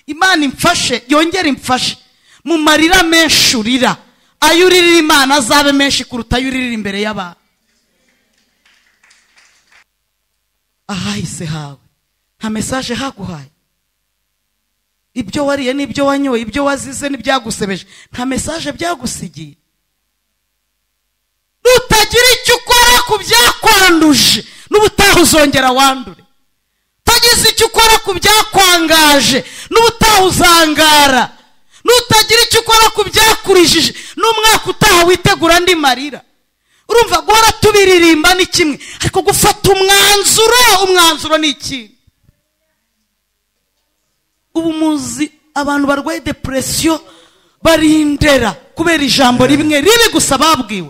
imana imfashe yongere imfashe mu marira menshi urira ayo uririra imana azabe menshi kuruta ayo uririra imbere y'abantu ahahise hawe nta mesaje haguhaye ibyo wariye n'ibyo wanyoye ibyo wazize n'ibyagusebeje nta mesaje byagusigiye nutagira icyo ukora ku byakwanduje n'ubutaha uzongera wandure utagize icyo ukora ku byakwangaje n'ubutaha uzangara nutagira icyo ukora ku byakurijije n'umwaka utaha witegura andi marira urumva guhora tubiririmba ni kimwe ariko gufata umwanzuro umwanzuro ni ikintu ubu muzi abantu barwaye depresiyo barindera kubera ijambo rimwe ribi gusa babwiwe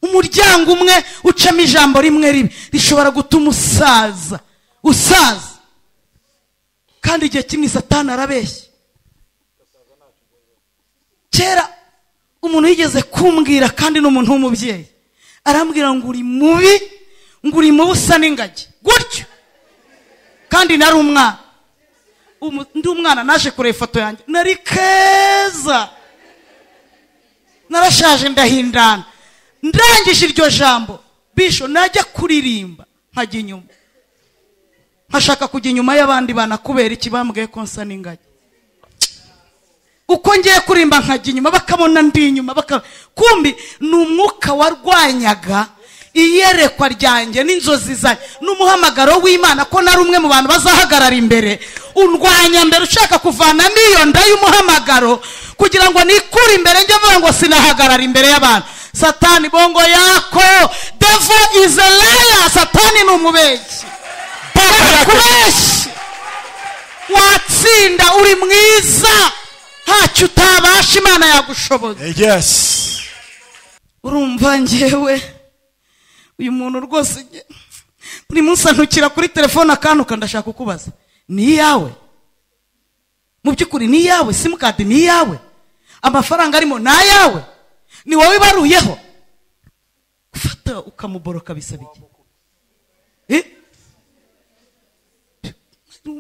umuryango umwe ucamo ijambo rimwe ribi rishobora gutuma usaza usaza kandi igihe kimwe satani arabeshya kera umuntu yigeze kumbwira kandi ni umuntu w'umubyeyi arambwira ngo uri mubi ngo uri mubi usa n'ingagi gutyo kandi nari umwana undi umwana naje kureba ifoto yanjye nari keza narashaje ndahindana ndangije iryo jambo bisho najya kuririmba nkajya inyuma nkashaka kujya inyuma y'abandi bana kubera iki bambwiye ko nsa n'ingagi uko ngiye kuririmba nkajya inyuma bakabona ndi inyuma kumbi ni umwuka warwanyaga iyerekwa ryanjye n'inzozi zanjye n'umuhamagaro w'imana ko nari umwe mu bantu bazahagarara imbere undwanya mbere ushaka kuvana n'iyo nda y'umuhamagaro kugira ngo nikure imbere njye avuga ngo sinahagarara imbere y'abantu satani bongo yako devo izelaya satani ni umubeshyi barakubeshya watsinda uri mwiza ntacyo utabasha imana yagushoboza urumva ngewe uyu muntu rwose buri munsi antukira kuri telefone akantuka ndashaka kukubaza ni iyawe mu by'ukuri ni iyawe simukadi ni iyawe amafaranga arimo ni ayawe ni wowe ibaruyeho gufata ukamuboroka bisaba iki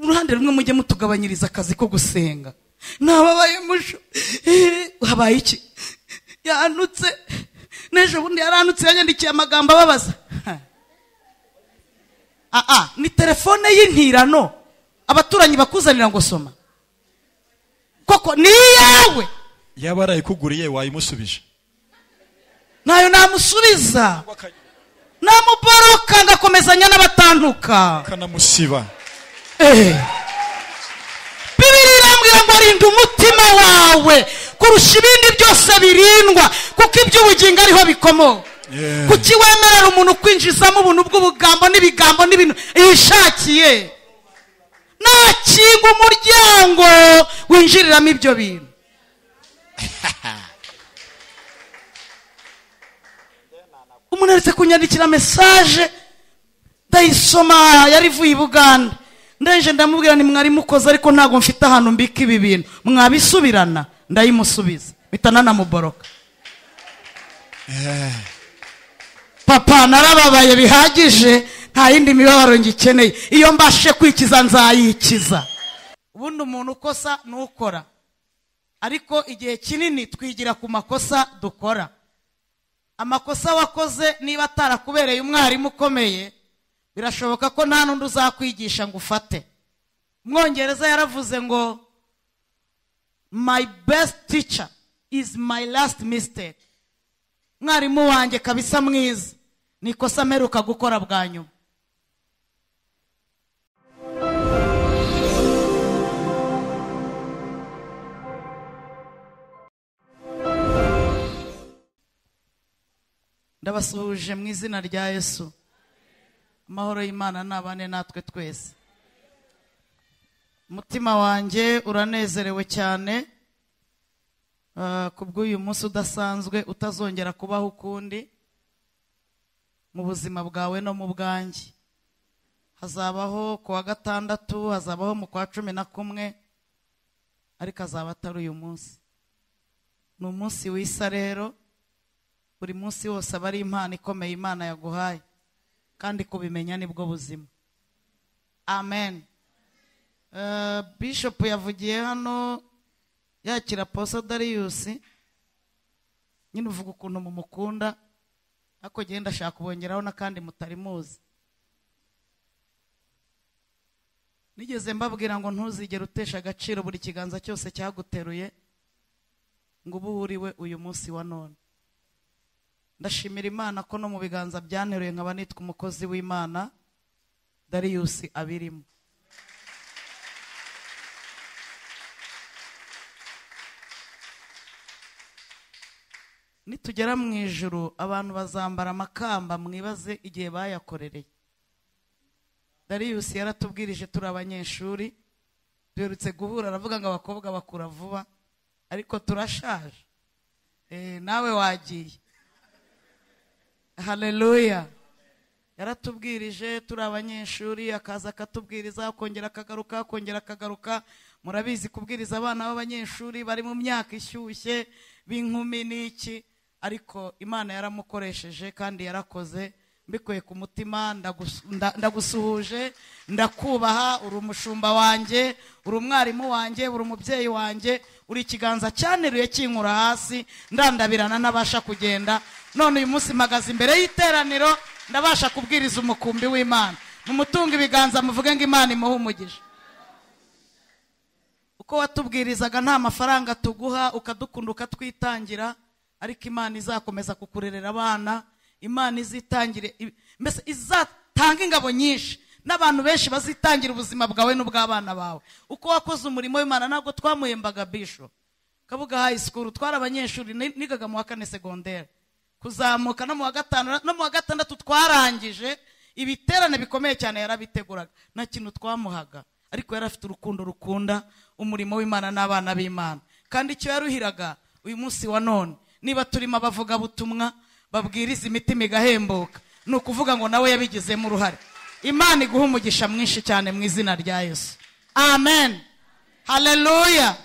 uruhande rumwe mujye mutugabanyiriza akazi ko gusenga ntababaye musho habaye iki yanutse n'ejo bundi yaranutse yanyandikiye amagambo ababaza aha ni telefone y'intirano abaturanyi bakuzanira ngo soma koko ni iyawe yaba arayikuguriye wayimusubije ntayo namusubiza namuboroka ngakomezanya n'abatanduka ukanamusiba bibiri irambwira ngo rinda umutima wawe kurusha ibindi byose birindwa kuko iby'ubugingo ariho bikomoka kuki wemerera umuntu kwinjizamo ubuntu bw'ubugambo n'ibigambo n'ibintu yishakiye nakinga umuryango winjiriramo ibyo bintu umuntu aretse kunyandikira mesaje ndayisoma yari ivuye i buganda ndeje ndamubwira mwari mukoze ariko ntabwo mfite ahantu mbika ibi bintu mwabisubirana ndayimusubiza mpita nanamuboroka papa narababaye bihagije nta yindi mibabaro ngikeneye iyo mbashe kwikiza nzayikiza ubundi umuntu ukosa nukora ariko igihe kinini twigira ku makosa dukora amakosa wakoze niba atarakubereye umwarimu ukomeye birashoboka ko nta n'undi uzakwigisha ngo ufate umwongereza yaravuze ngo my best teacher is my last mistake mwarimu wanjye kabisa mwiza ni ikosa mperuka gukora bwa nyuma ndabasuhuje mu izina rya yesu amahoro y'imana nabane natwe twese umutima wanjye uranezerewe cyane ku bw'uyu munsi udasanzwe utazongera kubaho ukundi mu buzima bwawe no mu bwanjye hazabaho ku wa gatandatu hazabaho mu kwa cumi na kumwe ariko azaba atari uyu munsi ni umunsi w'isa rero buri munsi wose aba ari impano ikomeye imana yaguhaye kandi kubimenya nibwo buzima amen Eh, bishop yavugiye hano yakira posa dariyusi nyine uvuga ukuntu mumukunda ariko genda ndashaka kubongeraho n'akandi mutari muzi nigeze mbabwira ngo ntuzigere utesha agaciro buri kiganza cyose cyaguteruye ngo ubu wuriwe uyu munsi wa none ndashimira imana ko no mu biganza byanteruye nkaba nitwa umukozi w'imana dariyusi abirimo nitugera mu ijuru abantu bazambara amakamba mwibaze igihe bayakorereye dariyusi yaratubwirije turi abanyeshuri duherutse guhura aravuga ngo abakobwa bakura vuba ariko turashaje Eh, nawe wagiye haleluya yaratubwirije turi abanyeshuri akaza akatubwiriza akongera akagaruka akongera akagaruka murabizi kubwiriza abana b'abanyeshuri bari mu myaka ishyushye b'inkumi n'iki ariko imana yaramukoresheje kandi yarakoze mbikuye ku mutima ndagus- nda- ndagusuhuje ndakubaha uri umushumba wanjye uri umwarimu wanjye uri umubyeyi wanjye uri ikiganza cyaneruye kinkura hasi ndandabirana n'abasha kugenda none uyu munsi mpagaze imbere y'iteraniro ndabasha kubwiriza umukumbi w'imana mumutunga ibiganza muvuge ngo imana imuhe umugisha uko watubwirizaga nta mafaranga tuguha ukadukunda ukatwitangira ariko imana izakomeza kukurerera abana imana izitangire i- mbese izatanga ingabo nyinshi n'abantu benshi bazitangira ubuzima bwawe n'ubw'abana bawe uko wakoze umurimo w'imana ntabwo twamuhembaga bisho kabuga high school twari abanyeshuri ni- nigaga mu wa kane segonderi kuzamuka no mu wa gatanu no mu wa gatandatu twarangije ibiterane bikomeye cyane yarabiteguraga nta kintu twamuhaga ariko yari afite urukundo rukunda umurimo w'imana n'abana b'imana kandi icyo yaruhiraga uyu munsi wa none niba turimo abavugabutumwa babwiriza imitima igahembuka ni ukuvuga ngo nawe yabigizemo uruhare imana iguha umugisha mwinshi cyane mu izina rya yesu amen haleluya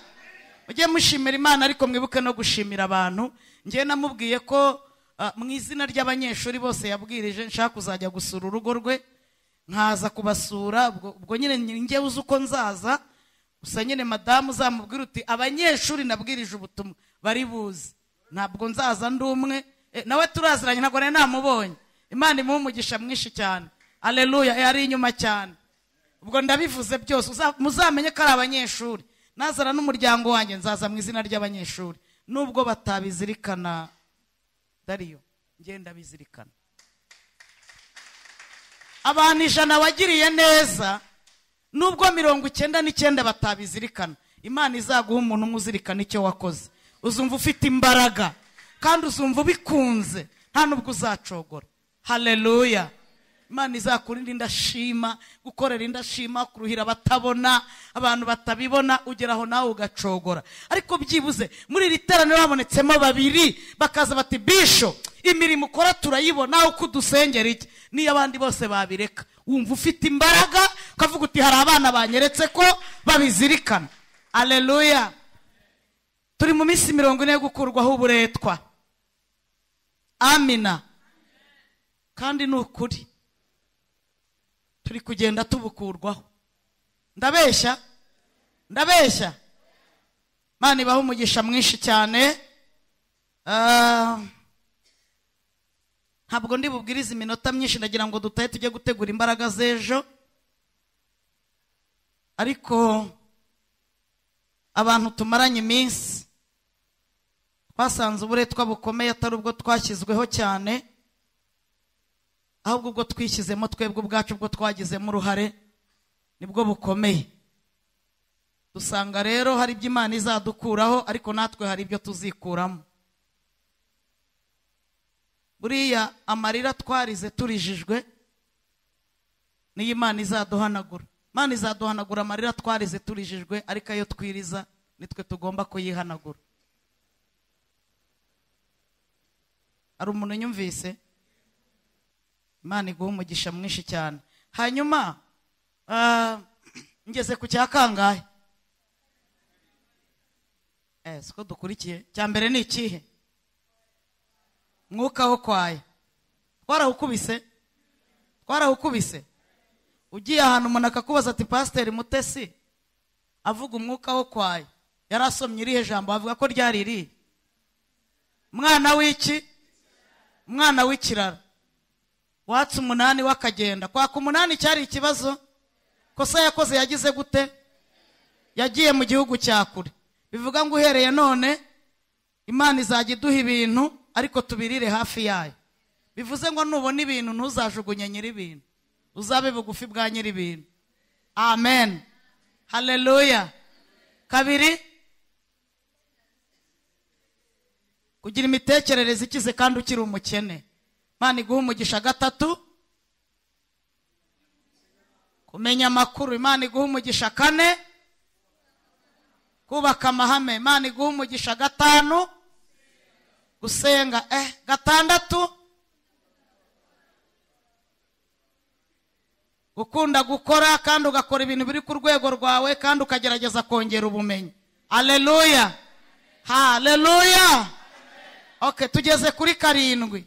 mujye mushimira imana ariko mwibuke no gushimira abantu ngewe namubwiye ko ah, mu izina ry'abanyeshuri bose yabwirije nshaka kuzajya gusura urugo rwe nkaza kubasura ubwo- ubwo nyine njye uzi uko nzaza gusa nyine madamu uzamubwira uti abanyeshuri nabwirije ubutumwa bari buzi ntabwo nzaza ndi umwe Eh, nawe turaziranye ntabwo nari namubonye imana imuhe umugisha mwinshi cyane aleluya yari inyuma cyane ubwo ndabivuze byose uza- muzamenye ko ari abanyeshuri nazana n'umuryango wanjye nzaza mu izina ry'abanyeshuri nubwo batabizirikana dariyo ngenda bizirikana abantu ijana wagiriye neza nubwo mirongo icyenda n'icyenda batabizirikana imana izaguha umuntu umwe uzirikana icyo wakoze uzumva ufite imbaraga kandi uzumva ubikunze nta nubwo uzacogora haleluya imana izakurinde indashima gukorera indashima kuruhira abatabona abantu batabibona ugera aho nawe ugacogora ariko byibuze muri iri teraniro habonetsemo babiri bakaza bati bisho imirimo ukora turayibona uko udusengera iki niyo abandi bose babireka wumva ufite imbaraga ukavuga uti hari abana banyeretse ko babizirikana aleluya turi mu minsi mirongo ine yo gukurwaho uburetwa amina kandi ni ukuri turi kugenda tubukurwaho ndabeshya ndabeshya mana ibaha umugisha mwinshi cyane Ah, ntabwo ndi bubwirize iminota myinshi ndagira ngo dutahe tujye gutegura imbaraga z'ejo ariko abantu tumaranye iminsi twasanze uburetwa bukomeye atari ubwo twashyizweho cyane ahubwo ubwo twishyizemo twebwe ubwacu ubwo twagizemo uruhare nibwo bukomeye dusanga rero hari ibyo imana izadukuraho ariko natwe hari ibyo tuzikuramo buriya amarira twarize turijijwe niyo imana izaduhanagura imana izaduhanagura amarira twarize turijijwe ariko ayo twiriza nitwe tugomba kuyihanagura hari umuntu unyumvise imana iguha umugisha mwinshi cyane hanyuma ah, ngeze ku cya kangahe Eh, siko dukurikiye cya mbere ni ikihe mwuka wo kwaye twarawukubise twarawukubise ugiye ahantu umuntu akakubaza ati pasiteri mutesi avuga umwuka wo kwaye yari asomye irihe jambo bavuga ko ryari irihe mwana w'iki mwana w'ikirara watse umunani w'akagenda kwaka umunani cyari ikibazo kosa yakoze yagize gute yagiye mu gihugu cya kure bivuga ngo uhereye none imana izajya iduha ibintu ariko tubirire hafi yayo bivuze ngo nubona ibintu ntuzajugunye nyir'ibintu uzabe bugufi bwa nyir'ibintu amen haleluya kabiri kugira imitekerereze ikize kandi ukiri umukene imana iguha umugisha gatatu kumenya amakuru imana iguha umugisha kane kubaka amahame imana iguha umugisha gatanu gusenga eh gatandatu gukunda gukora kandi ugakora ibintu biri ku rwego rwawe kandi ukagerageza kongera ubumenyi aleluya haleluya okay tugeze kuri karindwi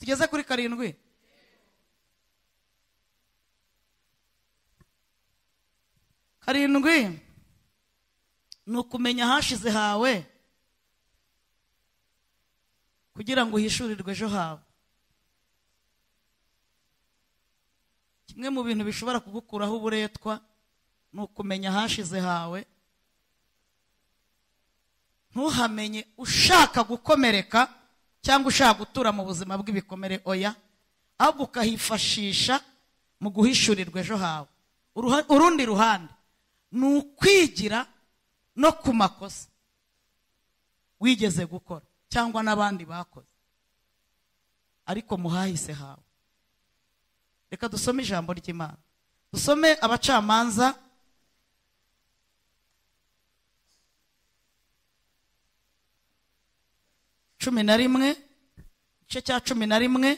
tugeze kuri karindwi karindwi ni ukumenya ahashize hawe kugira ngo uhishurirwe ejo hawe kimwe mu bintu bishobora kugukuraho uburetwa ni ukumenya ahashize hawe ntuhamenye ushaka gukomereka cyangwa ushaka gutura mu buzima bw'ibikomere oya ahubwo ukahifashisha mu guhishurirwa ejo hawe Uruha- urundi ruhande ni ukwigira no ku makosa wigeze gukora cyangwa n'abandi bakoze ariko muhahise hawe reka dusome ijambo ry'imana dusome abacamanza cumi na rimwe igice cya cumi na rimwe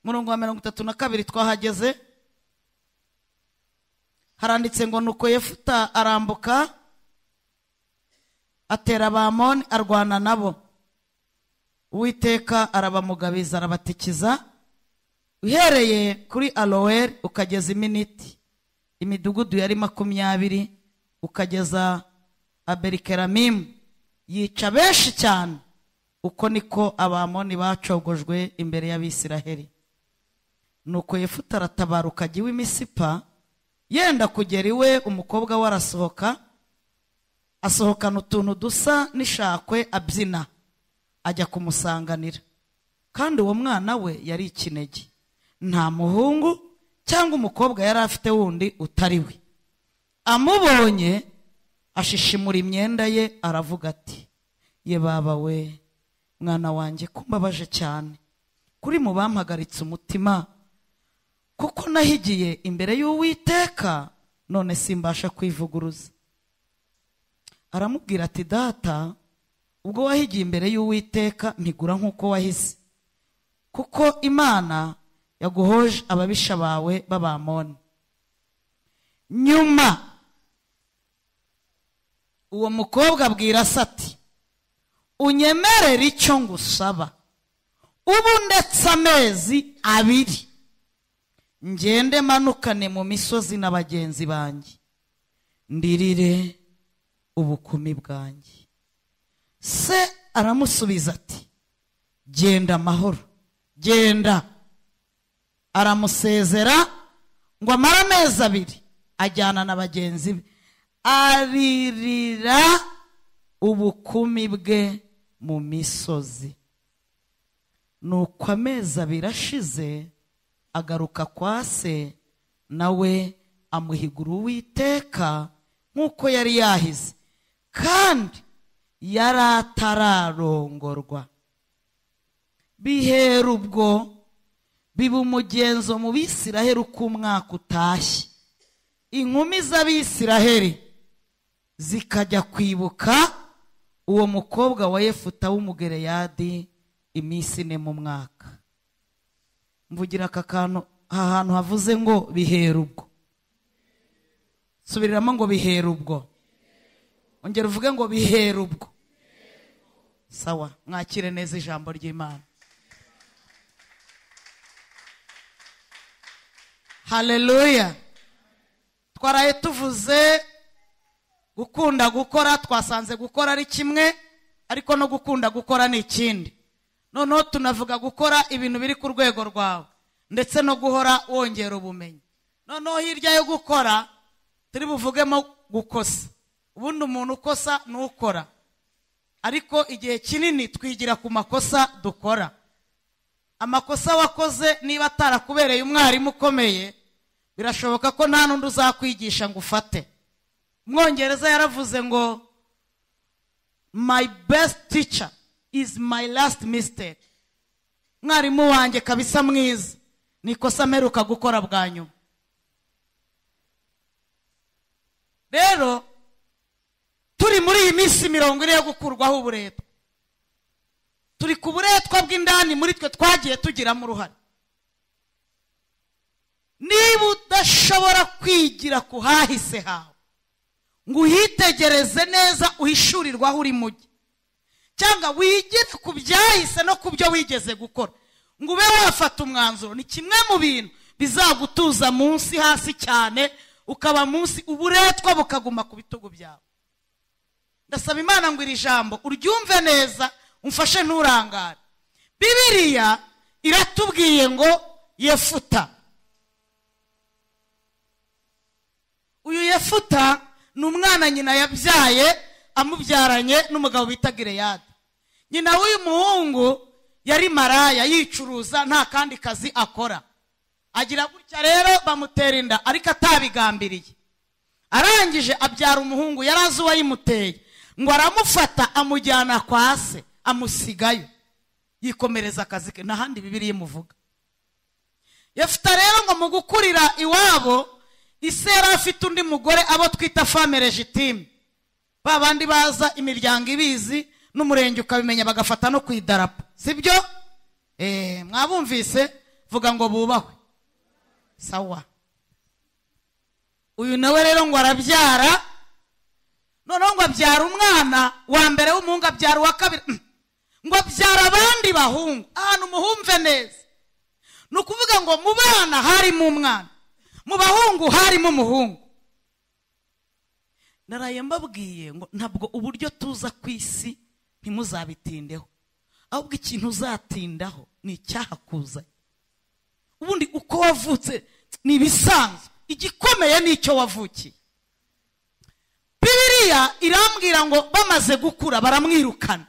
murongo wa mirongo itatu na kabiri twahageze haranditse ngo nuko yefuta arambuka atera abamoni arwana nabo uwiteka arabamugabiza arabatikiza uhereye kuri aroweri ukageza iminiti imidugudu yari makumyabiri ukageza aberikeramimu yica benshi cyane uko niko abamoni bacogojwe imbere y'abisiraheli nuko yefuta aratabaruka ajya iwe i misipa yenda kugera iwe umukobwa we arasohoka asohokana utuntu dusa n'ishakwe abyina ajya kumusanganira kandi uwo mwana we yari ikinege nta muhungu cyangwa umukobwa yari afite wundi utari we amubonye ashishimura imyenda ye aravuga ati ye baba we mwana wanjye ko mbabaje cyane kuri mu bampagaritse umutima kuko nahigiye imbere y'uwiteka none simbasha kwivuguruza aramubwira ati data ubwo wahigiye imbere y'uwiteka ntigura nk'uko wahize kuko imana yaguhoje ababisha bawe b'abamoni nyuma uwo mukobwa abwira se ati unyemerere icyo ngusaba ubu ndetse amezi abiri ngende manukane mu misozi na bagenzi banjye ndirire ubukumi bwanjye se aramusubiza ati genda amahoro genda aramusezera ngo amare amezi abiri ajyana na bagenzi be aririra ubukumi bwe mu misozi nuko amezi abiri ashize agaruka kwa se nawe amuhigura uwiteka nk'uko yari yahize kandi yari atararongorwa bihera ubwo biba umugenzo mu bisiraheri uko umwaka utashye inkumi z'abisiraheri zikajya kwibuka uwo mukobwa wa yefuta w'umugereyadi iminsi ine mu mwaka mvugira aka kantu aha hantu havuze ngo bihera ubwo subiriramo ngo bihera ubwo ongera uvuge ngo bihera ubwo sawa mwakire neza ijambo ry'imana haleluya twaraye tuvuze gukunda gukora twasanze gukora ari kimwe ariko no gukunda gukora ni ikindi noneho tunavuga gukora ibintu biri ku rwego rwawe ndetse no guhora wongera ubumenyi noneho hirya yo gukora turi buvugemo gukosa ubundi umuntu ukosa ni ukora ariko igihe kinini twigira ku makosa dukora amakosa wakoze niba atarakubereye umwarimu ukomeye birashoboka ko nta n'undi uzakwigisha ngo ufate umwongereza yaravuze ngo my best teacher is my last mistake mwarimu wanjye kabisa mwiza ni ikosa mperuka gukora bwa nyuma rero turi muri iyi minsi mirongo ine yo gukurwaho uburetwa turi ku buretwa bw'indani muri twe twagiye tugiramo uruhare niba udashobora kwigira ku hahise hawe ngo uhitegereze neza uhishurirwe aho uri mujyi cyangwa wigire ku byahise no ku byo wigeze gukora ngo ube wafata umwanzuro ni kimwe mu bintu bizagutuza munsi hasi cyane ukaba munsi uburetwa bukaguma ku bitugu byawe ndasaba imana ngo iri jambo uryumve neza umfashe nturangare bibiriya iratubwiye ngo yefuta uyu yefuta ni umwana nyina yabyaye amubyaranye n'umugabo bita gireyadi nyina w'uyu muhungu yari maraya yicuruza nta kandi kazi akora agira gutya rero bamutera inda ariko atabigambiriye arangije abyara umuhungu yari azi uwayimuteye ngo aramufata amujyana kwa se amusigayo yikomereza akazi ke ntahandi bibiri imuvuga yafuta rero ngo mu gukurira iwabo ise yari afite undi mugore abo twita fame regitime ba bandi baza imiryango ibizi n'umurenge ukabimenya bagafata no ku idarapo sibyo eee mwabumvise vuga ngo bubahwe sawa uyu nawe rero ngo arabyara noneho ngo abyara umwana wa mbere w'umuhungu abyara uwa kabiri Mm. ngo abyara abandi bahungu ahantu muhumve neza ni ukuvuga ngo mu bana harimo umwana mu bahungu harimo umuhungu naraye mbabwiye ngo ntabwo uburyo tuza ku isi ntimuzabitindeho ahubwo ikintu uzatindaho ni icyahakuzanye ubundi uko wavutse ni ibisanzwe igikomeye ni icyo wavukiye bibiriya irambwira ngo bamaze gukura baramwirukana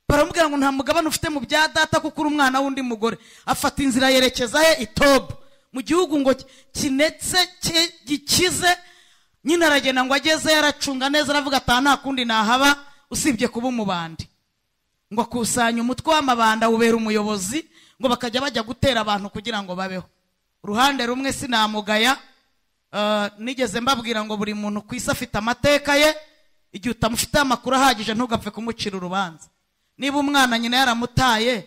baramubwira ngo nta mugabane ufite mu bya data kuko uri umwana w'undi mugore afata inzira yerekeza he itobu mu gihugu ngo kinetse ki- gikize nyine aragenda ngo ageze yaracunga neza aravuga ataha nta kundi nahaba usibye kuba umubandi ngo akusanya umutwe w'amabanda wubera umuyobozi ngo bakajya bajya gutera abantu kugira ngo babeho uruhande rumwe sinamugaya eh, nigeze mbabwira ngo buri muntu ku isi afite amateka ye igihe utamufiteho amakuru ahagije ntugapfe kumucira urubanza niba umwana nyina yaramutaye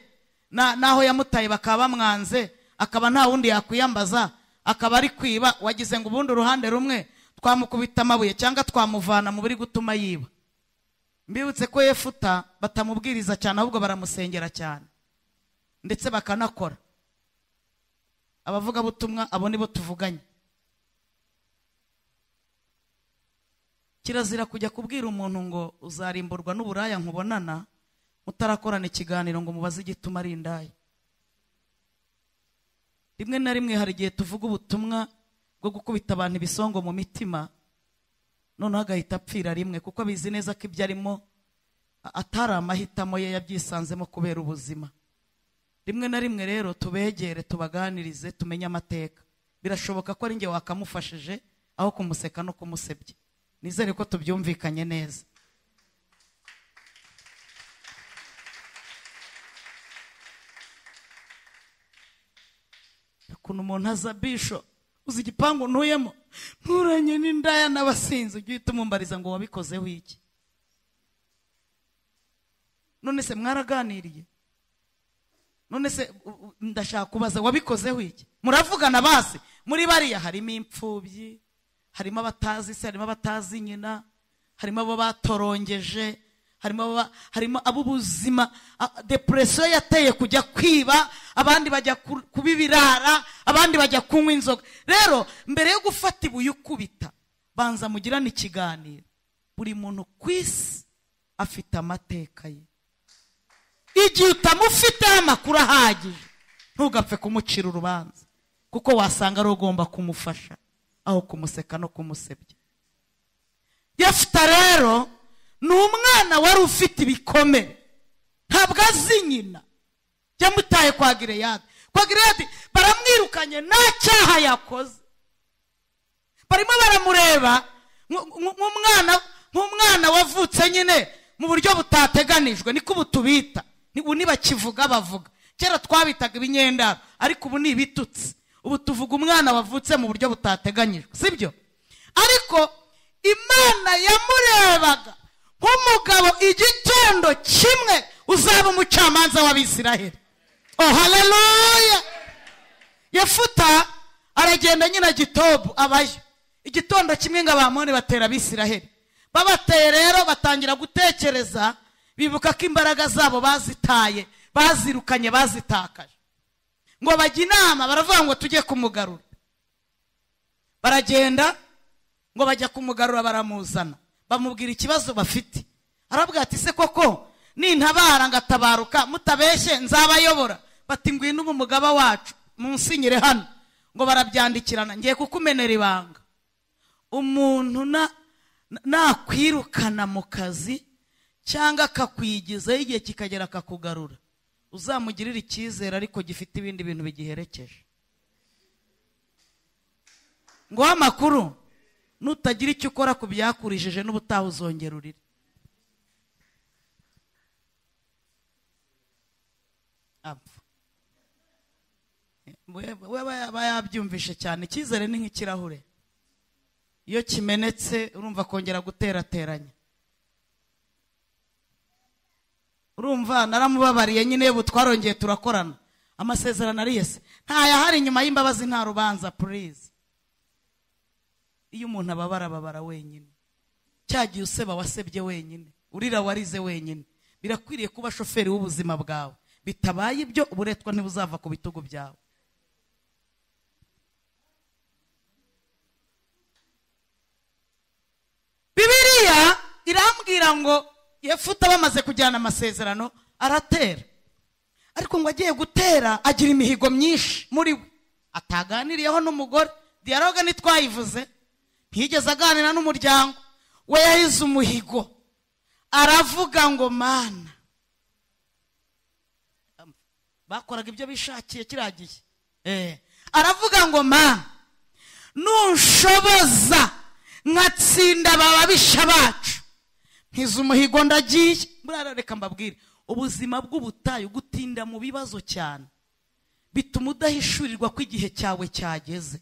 na- n'aho yamutaye bakaba bamwanze akaba nta wundi yakwiyambaza akaba ari kwiba wagize ngo ubundi uruhande rumwe twamukubita amabuye cyangwa twamuvana mu biri gutuma yiba mbibutse ko yefuta batamubwiriza cyane ahubwo baramusengera cyane ndetse bakanakora abavugabutumwa abo nibo tuvuganye kirazira kujya kubwira umuntu ngo uzarimburwa n'uburaya nkubonana mutarakorana ikiganiro ngo mubaze igituma ari indaya rimwe na rimwe hari igihe tuvuga ubutumwa bwo gukubita abantu ibisongo mu mitima noneho agahita apfira rimwe kuko abizi neza ko ibyo arimo a- atari amahitamo ye yabyisanzemo kubera ubuzima rimwe na rimwe rero tubegere tubaganirize tumenye amateka birashoboka ko ari njye wakamufashije aho kumuseka no kumusebya nizere ko tubyumvikanye neza ukuntu umuntu aza bisho uzi igipangu ntuyemo nturanye n'indaya n'abasinzi ujye uhita umumbariza ngo wabikozeho iki none se mwaraganiriye none se u- u- ndashaka kubaza wabikozeho iki muravugana basi muri bariya harimo imfubyi harimo abatazi se harimo abatazi nyina harimo abo batorongeje harimo ababa- harimo ab'ubuzima a- depresiyo yateye kujya kwiba abandi bajya ku- kuba ibirara abandi bajya kunywa inzoga rero mbere yo gufata ibuye ukubita banza mugirane ikiganiro buri muntu ku isi afite amateka ye igihe utamufiteho amakuru ahagije ntugapfe kumucira urubanza kuko wasanga ari ugomba kumufasha aho kumuseka no kumusebya yefuta rero ni umwana wari ufite ibikomere ntabwo azi nyina yamutaye kwa gireyadi kwa gireyadi baramwirukanye nta cyaha yakoze barimo baramureba nk- nk- nk'umwana nk'umwana wavutse nyine mu buryo butateganijwe niko ubu tubita Ni- ubu ntibakivuga bavuga kera twabitaga ibinyendaro ariko ubu ni ibitutsi ubu tuvuga umwana wavutse mu buryo butateganyijwe sibyo ariko imana yamurebaga nk'umugabo igitondo kimwe uzaba umucamanza w'abisiraheli oh haleluya yefuta aragenda nyina gitobu abayo igitondo kimwe ngo abamoni batera abisiraheli babateye rero batangira gutekereza bibuka ko imbaraga zabo bazitaye bazirukanye bazitakaje ngo bajya inama baravuga ngo tujye kumugarura baragenda ngo bajya kumugarura baramuzana bamubwira ikibazo bafite arabwira ati se koko nintabara ngatabaruka mutabeshye nzabayobora bati ngwino ubu mugaba wacu munsinyire hano ngo barabyandikirana ngiye kukumenera ibanga umuntu na- na- nakwirukana mu kazi cyangwa akakwigizaho igihe kikagera akakugarura uzamugirire icyizere ariko gifite ibindi bintu bigiherekeje ngo amakuru nutagira icyo ukora ku byakurishije n'ubutaha uzongera urire apfa we we aba aba yabyumvishe cyane icyizere ni nk'ikirahure iyo kimenetse urumva kongera guterateranya urumva naramubabariye nyine ubu twarongeye turakorana amasezerano ariye se ntayahari inyuma y'imbabazi nta rubanza purize iyo umuntu ababara ababara wenyine cya gihe useba wasebye wenyine urira warize wenyine birakwiriye kuba shoferi w'ubuzima bwawe bitabaye ibyo uburetwa ntibuzava ku bitugu byawe bibiriya irambwira ngo yefuta bamaze kujyana amasezerano aratera ariko ngo agiye gutera agira imihigo myinshi muri we ataganiriyeho n'umugore diyaroge ntitwayivuze ntiyigeze aganira n'umuryango we yahize umuhigo aravuga ngo mana bakoraga ibyo bishakiye kiragiye Eh, aravuga ngo mana nunshoboza nkatsinda aba babisha bacu nkiza umuhigo ndagiye murara reka mbabwire ubuzima bw'ubutayu gutinda mu bibazo cyane bituma udahishurirwa ko igihe cyawe cyageze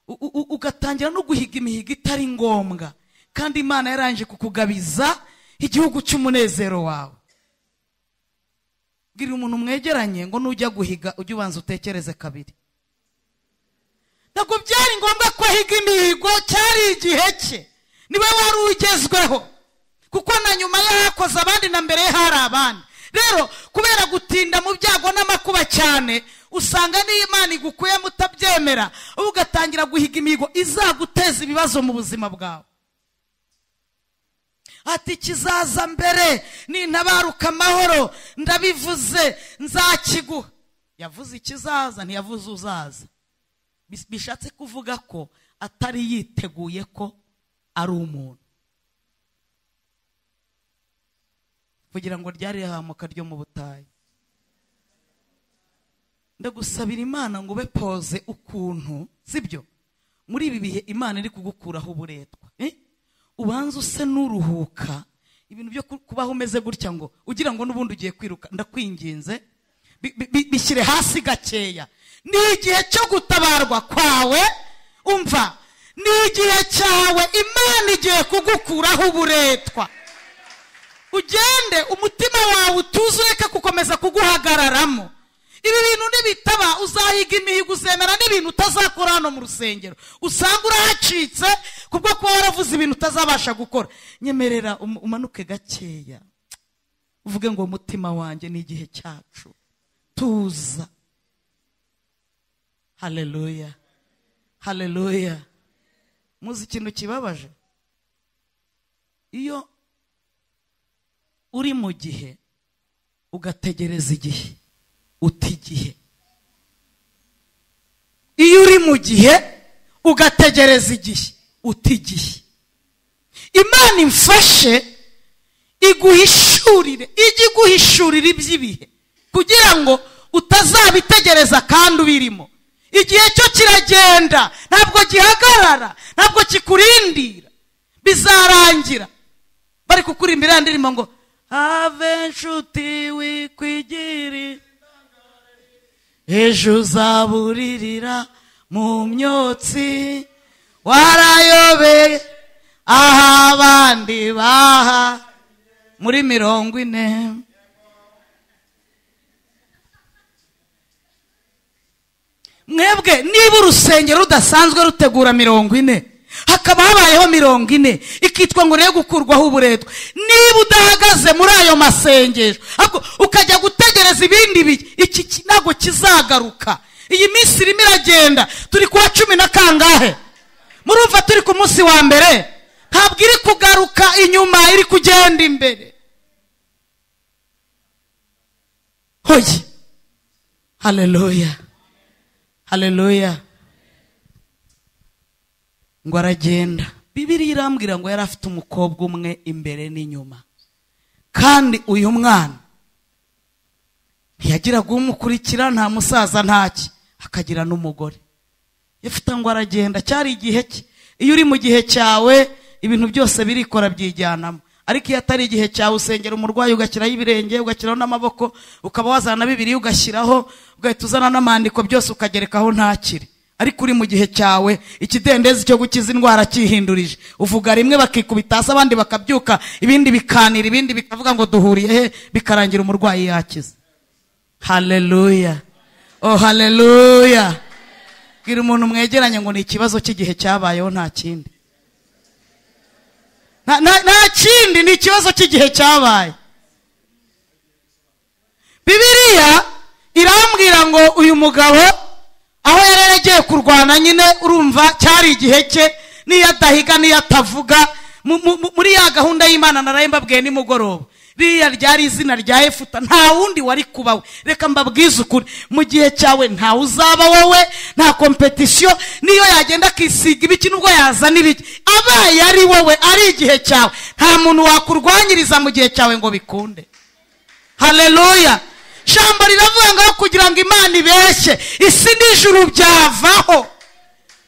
U- u- u- ugatangira no guhiga imihigo itari ngombwa kandi imana yarangije kukugabiza igihugu cy'umunezero wawe bwira umuntu mwegeranye ngo nujya guhiga ujye ubanza utekereze kabiri ntabwo byari ngombwa ko ahiga imihigo cyari igihe cye niwe wari ugezweho kuko na nyuma ye hakoze abandi na mbere ye hari abandi rero kubera gutinda mu byago n'amakuba cyane usanga n'iyo imana igukuyemo utabyemera wowe ugatangira guhiga imihigo izaguteza ibibazo mu buzima bwawe ati kizaza mbere nintabaruka amahoro ndabivuze nzakiguha yavuze ikizaza ntiyavuze uzaza Bis- bishatse kuvuga ko atari yiteguye ko ari umuntu kugira ngo ryari ihahamuka ryo mu butayu ndagusabira imana ngo ube poze ukuntu sibyo muri ibi bihe imana iri kugukuraho uburetwa Eh? ubanza use n'uruhuka ibintu byo ku- kubaho umeze gutya ngo ugira ngo n'ubundi ugiye kwiruka ndakwinginze Bi- bi- bi- bishyire hasi gakeya ni igihe cyo gutabarwa kwawe umva ni igihe cyawe imana igiye kugukuraho uburetwa ugende umutima wawe utuze ureke gukomeza kuguhagararamo ibi bintu nibitaba uzahiga imihigo uzemera n'ibintu utazakora hano mu rusengero usanga urahacitse kubwo kuba waravuze ibintu utazabasha gukora nyemerera um- umanuke gakeya uvuge ngo mutima wanjye ni igihe cyacu tuza haleluya haleluya muzi ikintu kibabaje iyo uri mu gihe ugategereza igihe uta igihe iyo uri mu gihe ugategereza igihe uta igihe imana imfashe iguhishurire ijye iguhishurira iby'ibihe kugira ngo utazabitegereza kandi ubirimo igihe cyo kiragenda ntabwo gihagarara ntabwo kikurindira bizarangira bari kukuririmbira ya ndirimbo ngo have nshuti wikwigirira ejo uzaburirira mu myotsi warayobeye aho abandi baha muri mirongo ine mwebwe niba urusengero rudasanzwe rutegura mirongo ine hakaba habayeho mirongo ine ikitwa ngo urebe gukurwaho uburetwa niba udahagaze muri ayo masengesho ahubwo ukajya gutegereza ibindi bihe iki ki- ntabwo kizagaruka iyi minsi irimo iragenda turi kuwa cumi na kangahe murumva turi ku munsi wa mbere ntabwo iri kugaruka inyuma iri kugenda imbere hoye haleluya haleluya ngo aragenda bibiriya irambwira ngo yari afite umukobwa umwe imbere n'inyuma kandi uyu mwana ntiyagiraga umukurikira nta musaza ntaki akagira n'umugore yafite ngo aragenda cyari igihe cye iyo uri mu gihe cyawe ibintu byose birikora byijyanamo ariko iyo atari igihe cyawe usengera umurwayi ugashyiraho ibirenge ugashyiraho n'amaboko ukaba wazana na bibiri ugashyiraho ugahita uzana n'amandiko byose ukagerekaho ntakire ariko uri mu gihe cyawe ikidendezi cyo gukiza indwara cyihindurije uvuga rimwe bakikubita hasi abandi bakabyuka ibindi bikanira ibindi bikavuga ngo duhuriye he bikarangira umurwayi yakize haleluya oh haleluya bwira umuntu mwegeranye ngo ni ikibazo cy'igihe cyabayeho nta kindi nta nta- nta kindi ni ikibazo cy'igihe cyabaye bibiriya irambwira ngo uyu mugabo aho yari yaragiye kurwana nyine urumva cyari igihe cye n'iyo adahiga n'iyo atavuga mu- mu- mu- muri ya gahunda y'imana naraye mbabwiye nimugoroba ririya ryari izina rya efuta nta wundi wari kuba we reka mbabwize ukuri mu gihe cyawe ntawe uzaba wowe nta kompetisiyo n'iyo yagenda akisiga ibiki n'ubwo yazana ibiki abaye ari wowe ari igihe cyawe nta muntu wakurwanyiriza mu gihe cyawe ngo bikunde haleluya jambo riravuga ngo kugira ngo imana ibeshye isi n'ijuru byavaho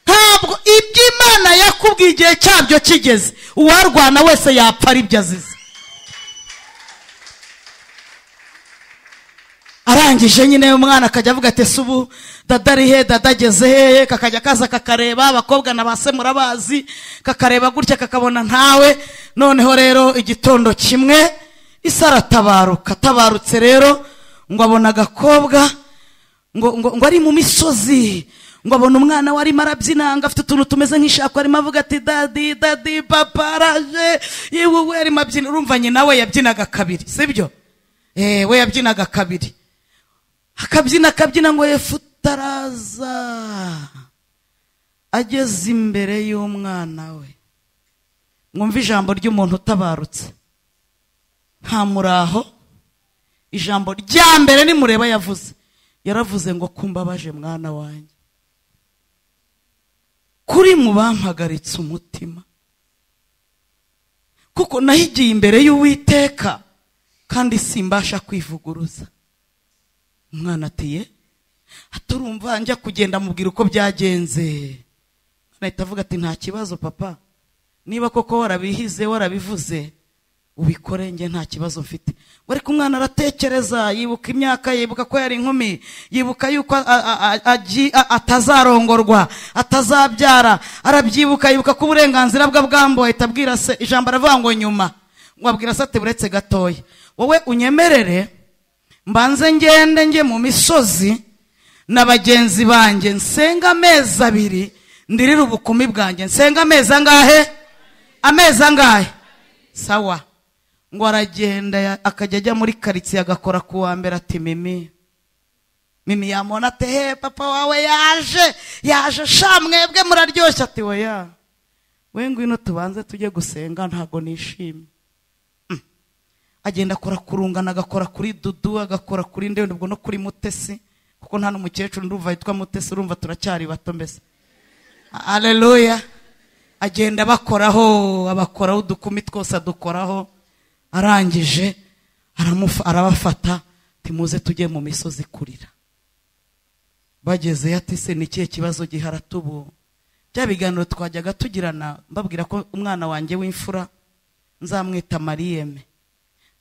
ntabwo ibyo imana yakubwiye igihe cyabyo kigeze uwarwana wese yapfa ari byo azize arangije nyine umwana akajya avuga ati "Ese ubu dada ari he dada ageze hehe kakajya kaza kakareba abakobwa na ba se murabazi kakareba gutya kakabona ntawe noneho rero igitondo kimwe isi aratabaruka atabarutse rero ngo abona agakobwa ngo, ngo, ngo ari mu misozi ngo abona umwana we arimo arabyinanga afite utuntu tumeze nk'ishako arimo avuga ati dadi dadi papa araje yewe we arimo abyina urumva nyina we yabyinaga kabiri sibyo eh, we yabyinaga kabiri akabyina akabyina ngo yefuta araza ageze imbere y'umwana we mwumve ijambo ry'umuntu utabarutse nta muraho ijambo rya mbere nimureba yavuze yaravuze ngo kumbabaje mwana wanjye kuri mu bampagaritse umutima kuko nahigiye imbere y'uwiteka kandi simbasha kwivuguruza umwana ati ye aturumva njya kugenda amubwira uko byagenze ahita avuga ati nta kibazo papa niba koko warabihize warabivuze ubikore njye nta kibazo mfite ngo ariko umwana aratekereza yibuka imyaka yibuka ko yari inkumi yibuka yuko a- a- a- agi- a- atazarongorwa atazabyara arabyibuka yibuka ko uburenganzira bwe bwambuwe ahita abwira se ijambo aravuga ngo nyuma ngo abwira se ati buretse gatoya wowe unyemerere mbanze ngende njye mu misozi na bagenzi banjye nsenga amezi abiri ndirire ubukumi bwanjye nsenga amezi angahe amezi angahe sawa ngo aragenda ya- akajya ajya muri karitsiye agakora ku wa mbere ati mimi mimi yamubona ati he papa wawe yaje yaje sha mwebwe muraryoshye ati weya we ngwino tubanze tujye gusenga ntabwo nishimye agenda akora ku rungano agakora kuri dudu agakora kuri ndende ubwo no kuri mutesi kuko nta n'umukecuru ndumva yitwa mutesi urumva turacyari bato mbese aleluya agenda bakoraho abakoraho udukumi twose adukoraho arangije aramufa- arabafata timuze tujye mu misozi kurira bagezeyo ati se ni ikihe kibazo gihara tubu bya biganiro twajyaga tugirana mbabwira ko umwana wanjye w'imfura nzamwita mariyeme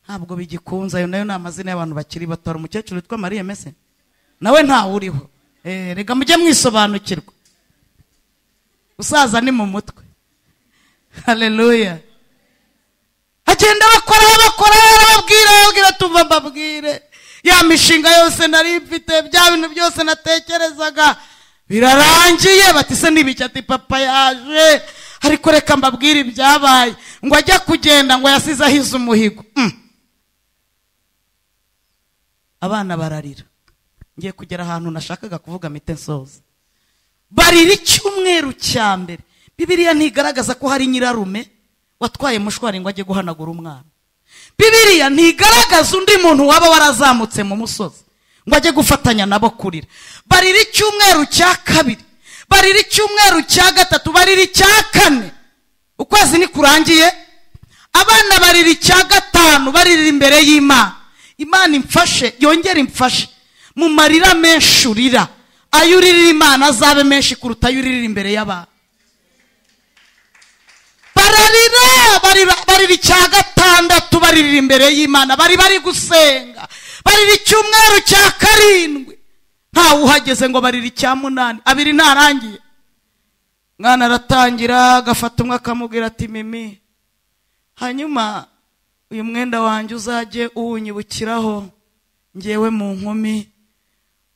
ntabwo bigikunze ayo nayo ni amazina y'abantu bakiri bato hari umukecuru witwa mariyeme se nawe ntawe uriho Eh, reka mujye mwisobanukirwa gusaza ni mu mutwe haleluya agenda bakora bakora arababwira arababwira tuva mbabwire ya mishinga yose nari mfite bya bintu byose natekerezaga birarangiye bati se n'ibiki ati papa yaje ariko reka mbabwire ibyabaye ngo ajya kugenda ngo yasize ahize umuhigo Mm. abana bararira ngiye kugera ahantu nashakaga kuvuga mpite nsoza barira icyumweru cya mbere bibiriya ntigaragaza ko hari nyirarume watwaye mushwari ngo ajye guhanagura umwana bibiriya ntigaragaza undi muntu waba warazamutse mu musozi ngo ajye gufatanya nabo kurira barira icyumweru cya kabiri barira icyumweru cya gatatu barira icya kane ukwezi nikurangiye abana barira icya gatanu barira imbere y'imana imana imfashe yongere imfashe mu marira menshi urira ayo uririra imana azabe menshi kuruta ayo uririra imbere y'abantu bararira barira- barira icya gatandatu baririra imbere y'imana bari bari gusenga barira icyumweru cya karindwi ntawe uhageze ngo barira icya munani abiri ntarangiye mwana aratangira agafata umwe akamubwira ati mimi hanyuma uyu mwenda wanjye uzajye uwunyibukiraho ngewe mu nkumi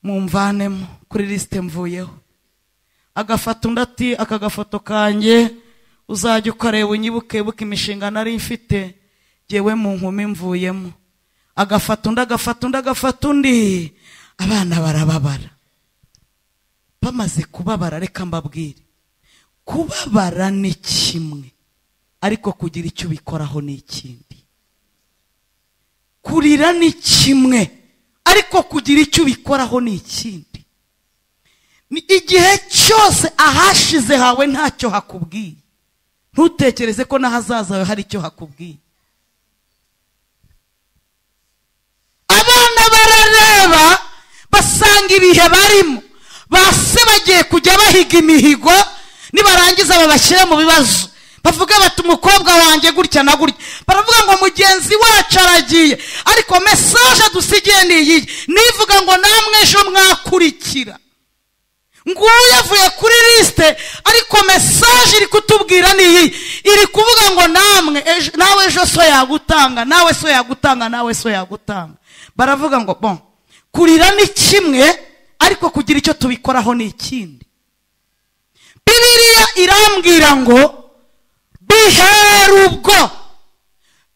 mumvanemo kuri lisite mvuyeho agafata undi ati aka gafoto kanjye uzajya ukareba unyibuke ibuka imishinga nari mfite ngewe mu nkumi mvuyemo agafata undi agafata undi agafata undi abana barababara bamaze kubabara reka mbabwire kubabara ni kimwe ariko kugira icyo ubikoraho ni ikindi kurira ni kimwe ariko kugira icyo ubikoraho ni ikindi ni igihe cyose ahashize hawe ntacyo hakubwiye ntutekereze ko n'ahazaza hawe hari icyo hakubwiye abana barareba basanga ibihe barimo base bagiye kujya bahiga imihigo nibarangiza babashyire mu bibazo bavuga bati umukobwa wanjye gutya na gutya baravuga ngo mugenzi wacu aragiye ariko mesaje dusigiye ni iyi nivuga ngo namwe ejo mwakurikira nguyu avuye kuri lisite ariko mesaje iri kutubwira ni iyi iri kuvuga ngo namwe ejo- nawe ejo so yagutanga nawe so yagutanga nawe so yagutanga baravuga ngo bon kurira ni kimwe ariko kugira icyo tubikoraho ni ikindi bibiriya irambwira ngo bihere ubwo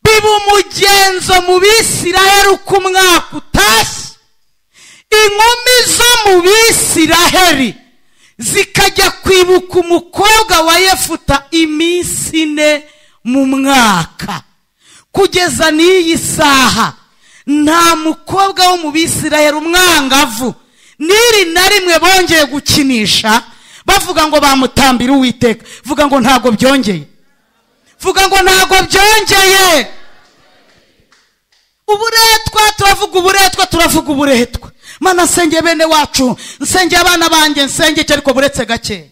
biba umugenzo mu bisiraheri uko umwaka utashye inkumi zo mu bisiraheri zikajya kwibuka umukobwa wa yefuta iminsi ine mu mwaka kugeza n'iyi saha nta mukobwa wo mu bisiraheri umwangavu n'iri na rimwe bongeye gukinisha bavuga ngo bamutambire uwiteka vuga ngo ntabwo byongeye vuga ngo ntabwo byongeye uburetwa turavuga uburetwa turavuga uburetwa mana nsenge bene wacu nsenge abana banjye nsenge icyo ariko buretse gake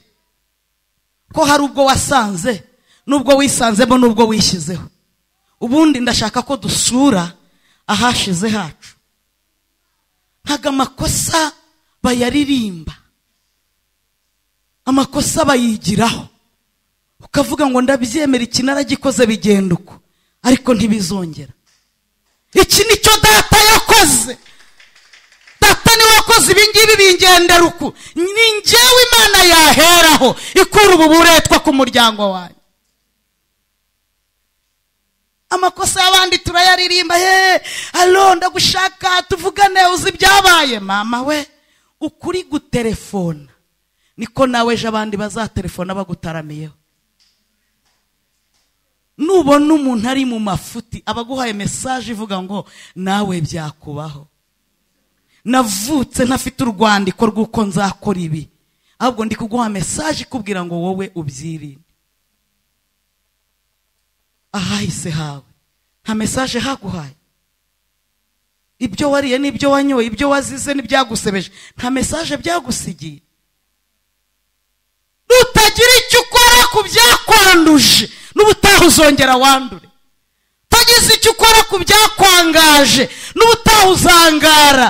ko hari ubwo wasanze n'ubwo wisanzemo n'ubwo wishyizeho ubundi ndashaka ko dusura ahashize hacu ntago amakosa bayaririmba amakosa bayigiraho ukavuga ngo ndabyemera iki naragikoze bigenda uko ariko ntibizongera iki ni cyo data yakoze ugendera uku ni njyewe imana yaheraho ikura ubu buretwa ku muryango wanjye amakosa y'abandi turayaririmba ye alo ndagushaka tuvugane uzi ibyabaye mama we ukuri guterefona niko nawe ejo abandi bazaterefona bagutaramiyeho nubona umuntu ari mu mafuti aba aguhaye mesaje ivuga ngo nawe byakubaho navutse ntafite urwandiko rw'uko nzakora ibi ahubwo ndi kuguha mesaje ikubwira ngo wowe ubyirinde ahahise hawe nta mesaje haguhaye ibyo wariye n'ibyo wanyoye ibyo wazize n'ibyagusebeje nta mesaje byagusigiye nutagira icyo ukora ku byakwanduje n'ubutaha uzongera wandure utagize icyo ukora ku byakwangaje n'ubutaha uzangara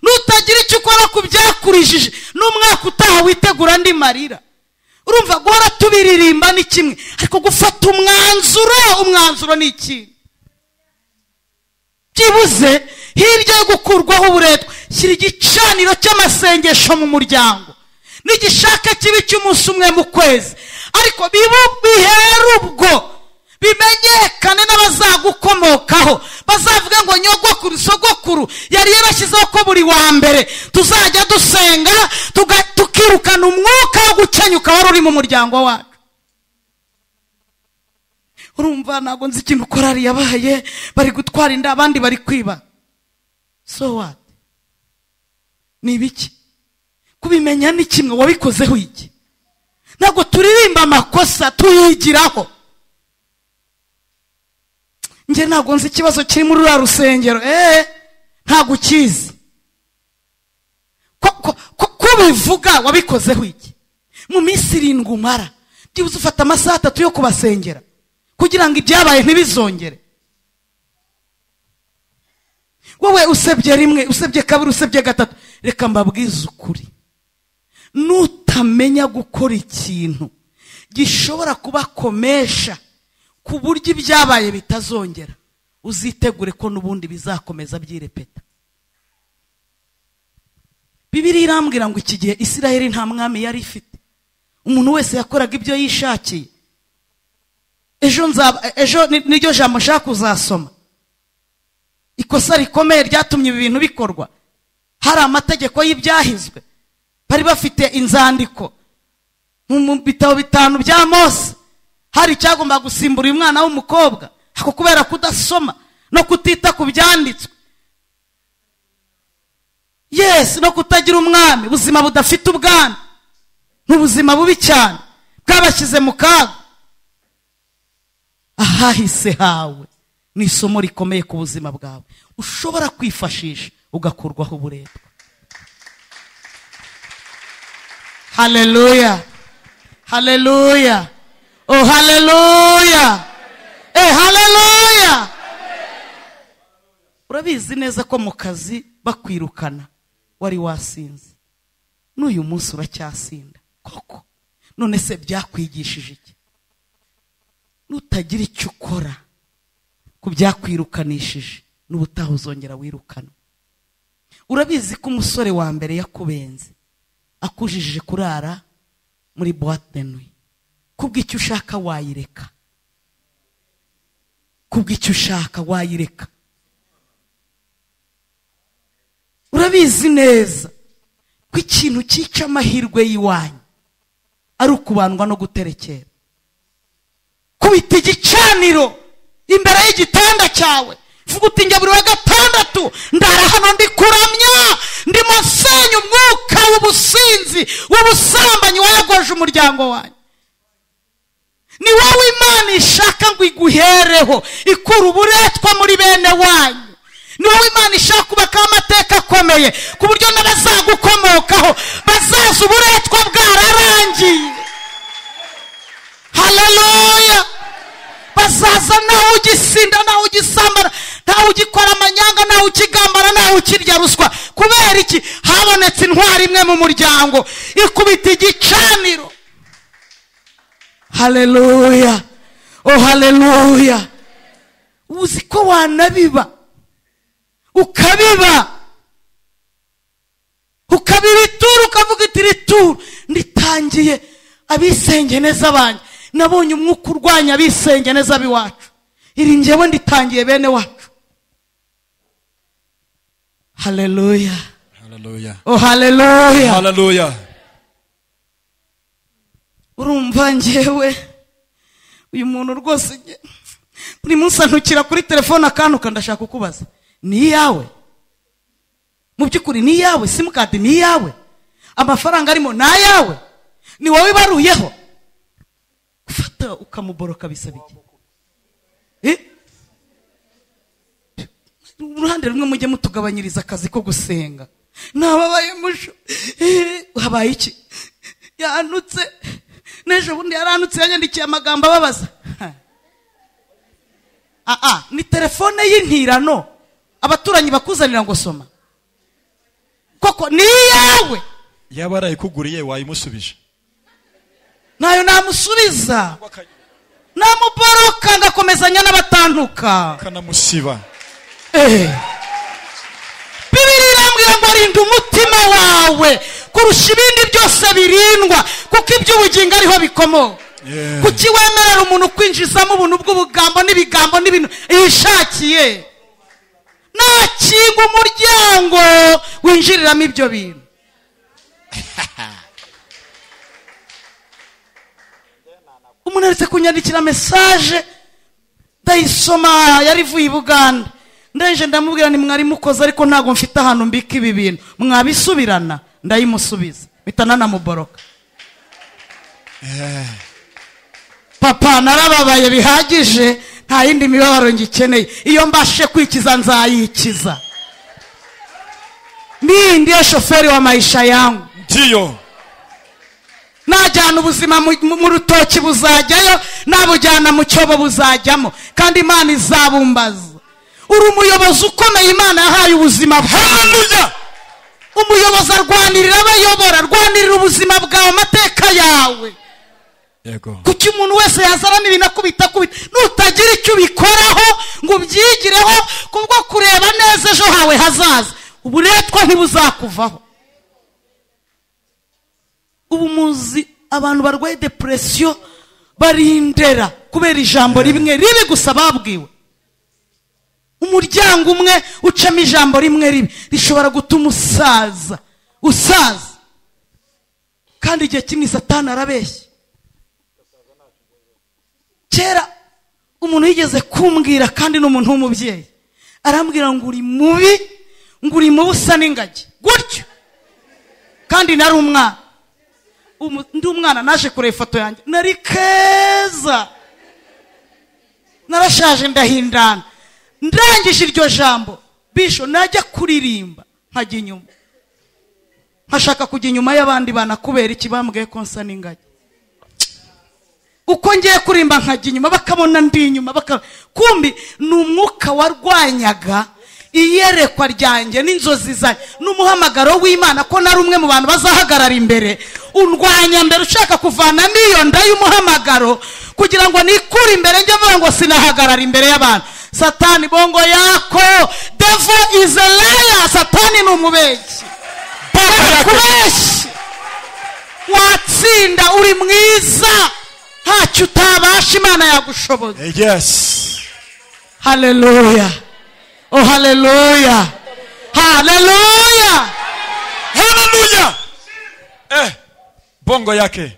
nutagira icyo ukora ku byakurijije n'umwaka utaha witegura andi marira urumva guhora tubiririmba ni kimwe ariko gufata umwanzuro umwanzuro ni ikintu byibuze hirya yo gukurwaho uburetwa shyira igicaniro cy'amasengesho mu muryango n'igishaka kibi cy'umunsi umwe mu kwezi ariko bibu- bihere ubwo bimenyekane n'abazagukomokaho bazavuga ngo nyogokuru sogokuru yari yarashyizeho ko buri wa mbere tuzajya dusenga tuga- tukirukana umwuka wo gukenyuka wari uri mu muryango wacu urumva ntabwo nzi ikintu korari yabaye bari gutwara inda abandi bari kwiba so what ni ibiki kubimenya ni kimwe wabikozeho iki ntabwo turirimba amakosa tuyigiraho njye ntabwo nzi ikibazo kiri muri ruriya rusengero eee ntabwo ukizi ko ko- ko ko bivuga wabikozeho iki mu minsi irindwi umara byibuze ufata amasaha atatu yo kubasengera kugira ngo ibyabaye ntibizongere wowe usebye rimwe usebye kabiri usebye gatatu reka mbabwize ukuri nutamenya gukora ikintu gishobora kubakomesha ku buryo ibyabaye bitazongera uzitegure ko n'ubundi bizakomeza byirepeta bibiri irambwira ngo iki gihe isiraheli nta mwami yari ifite umuntu wese yakoraga ibyo yishakiye ejo nzaba ejo ni- niryo jambo nshaka kuzasoma ikosa rikomeye ryatumye ibi bintu bikorwa hari amategeko y'ibyahizwe bari bafite inzandiko mu mu bitabo bitanu bya mose hari icyagombaga gusimbura uyu mwana w'umukobwa ako kubera kudasoma no kutita ku byanditswe yesi no kutagira umwami ubuzima budafite ubwami ni ubuzima bubi cyane bwabashyize mu kaga ahahise hawe ni isomo rikomeye ku buzima bwawe ushobora kwifashisha ugakurwaho uburetwa haleluya haleluya oh haleluya eh haleluya urabizi neza ko mu kazi bakwirukana wari wasinze n'uyu munsi uracyasinda koko none se byakwigishije iki nutagira icyo ukora ku byakwirukanishije n'ubutaha uzongera wirukana urabizi ko umusore wa mbere yakubenze akujijije kurara muri boite de nuit kubw'icyo ushaka wayireka kubw'icyo ushaka wayireka urabizi neza ko ikintu cyica amahirwe y'iwanyu ari ukubandwa no guterekera kubita igicaniro imbere y'igitanda cyawe vuga uti njya buri wa gatandatu ndara hano ndi kuramya ndimo nsenya umwuka w'ubusinzi w'ubusambanyi wayogoje umuryango wanyu ni wowe imana ishaka ngo iguhereho ikura uburetwa muri bene wanyu ni wowe imana ishaka kubakaho amateka akomeye ku buryo n'abazagukomokaho bazaza uburetwa bwararangiye haleluya bazaza nawe ugisinda nawe ugisambana nawe ugikora amanyanga nawe ukigambana nawe ukirya ruswa kubera iki habonetse intwari imwe mu muryango ikubita igicaniro haleluya oh haleluya uzi ko wanabiba ukabiba ukabira ituru ukavuga iti iri turu nditangiye abisenge neza banjye nabonye umwuka urwanya abisenge neza ab'iwacu iri ngewe nditangiye bene wacu haleluya haleluya oh haleluya haleluya urumva ngewe uyu muntu rwose nge- buri munsi antukira kuri telefone akantuka ndashaka kukubaza ni iyawe mu by'ukuri ni iyawe simukadi ni iyawe amafaranga arimo ni ayawe ni wowe ibaruyeho gufata ukamuboroka bisaba iki Eh? uruhande rumwe mujye mutugabanyiriza akazi ko gusenga ntababaye musho Eh, habaye iki yanutse n'ejo bundi yaranutse yanyandikiye amagambo ababaza Ha. aa ni telefone y'intirano abaturanyi bakuzanira ngo soma koko ni iyawe yaba arayikuguriye wayimusubije ntayo namusubiza namuboroka ngakomezanya n'abatantuka ukanamusiba Eh. bibiri irambwira ngo rinda umutima wawe kurusha ibindi byose birindwa kuko iby'ubugingo ariho bikomoka Yeah. kuki wemerera umuntu kwinjizamo ubuntu bw'ubugambo n'ibigambo n'ibintu yishakiye nakinga umuryango winjiriramo ibyo bintu umuntu aretse kunyandikira mesaje ndayisoma yari ivuye i buganda ndenje ndamubwira ntimwari mukoze ariko ntabwo mfite ahantu mbika ibi bintu mwabisubirana ndayimusubiza mpita nanamuboroka papa narababaye bihagije nta yindi mibabaro ngikeneye iyo mbashe kwikiza nzayikiza mimi ndiye shoferi wa maisha yangu ndiyo najyana ubuzima mu- mu mu rutoki buzajyayo nabujyana mu cyobo buzajyamo kandi imana izabumbaza uri umuyobozi ukomeye imana yahaye ubuzima bwawe haleluya umuyobozi arwanirira abayobora arwanirira ubuzima bwawe amateka yawe yego kuki umuntu wese yazana n'ibintu akubita akubita nutagira icyo ubikoraho ngo ubyigireho kubwo kureba neza ejo hawe hazaza uburetwa ntibuzakuvaho ubu muzi abantu barwaye depresiyo barindera kubera ijambo rimwe ribi gusa babwiwe umuryango umwe ucamo ijambo rimwe ribi rishobora gutuma usaza usaza kandi igihe kimwe satani arabeshya kera umuntu yigeze kumbwira kandi ni umuntu w'umubyeyi arambwira ngo uri mubi ngo uri mubi usa n'ingagi gutyo kandi nari umwana Umu- ndi umwana naje kureba ifoto yanjye nari keza narashaje ndahindana ndangije iryo jambo bisho najya kuririmba nkajya inyuma nkashaka kujya inyuma y'abandi bana kubera iki bambwiye ko nsa n'ingagi uko ngiye kurimba nkajya inyuma bakabona ndi inyuma baka- kumbi ni umwuka warwanyaga iyerekwa ryanjye n'inzozi zanjye n'umuhamagaro w'imana ko nari umwe mu bantu bazahagarara imbere undwanya mbere ushaka kuvana n'iyo nda y'umuhamagaro kugira ngo nikure imbere njye mvuga ngo sinahagarara imbere y'abantu satani bongo yako devo izelaya satani ni umubeshyi kubeshya watsinda uri mwiza ntacyo utabasha imana yagushoboza yes haleluya oh haleluya haleluya haleluya eh bongo yake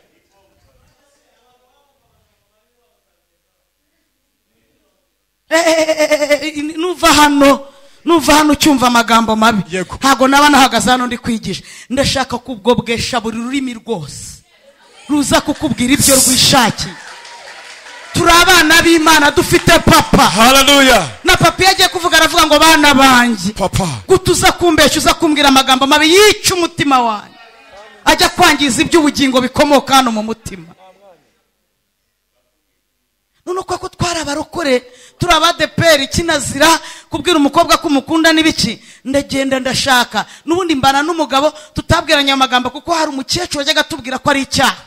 Eh, eh, eh, eh, eh, nuva hano nuva hano ucyumva amagambo mabi Yego. ntabwo naba nahagaze hano ndi kwigisha ndashaka kubwobwesha buri rurimi rwose ruza kukubwira ibyo rwishakiye turi abana b'imana dufite papa haleluya na papa iyo agiye kuvuga aravuga ngo bana banjye papa guta uza kumbeshya uza kumbwira amagambo mabi yica umutima wanjye ajya kwangiza iby'ubugingo bikomoka hano mu mutima none uko ko twari abarokore turi abadeperi kinazira kubwira umukobwa ko umukunda n'ibiki ndagenda ndashaka n'ubundi mbana n'umugabo tutabwiranye amagambo kuko hari umukecuru wajyaga atubwira ko ari icyaha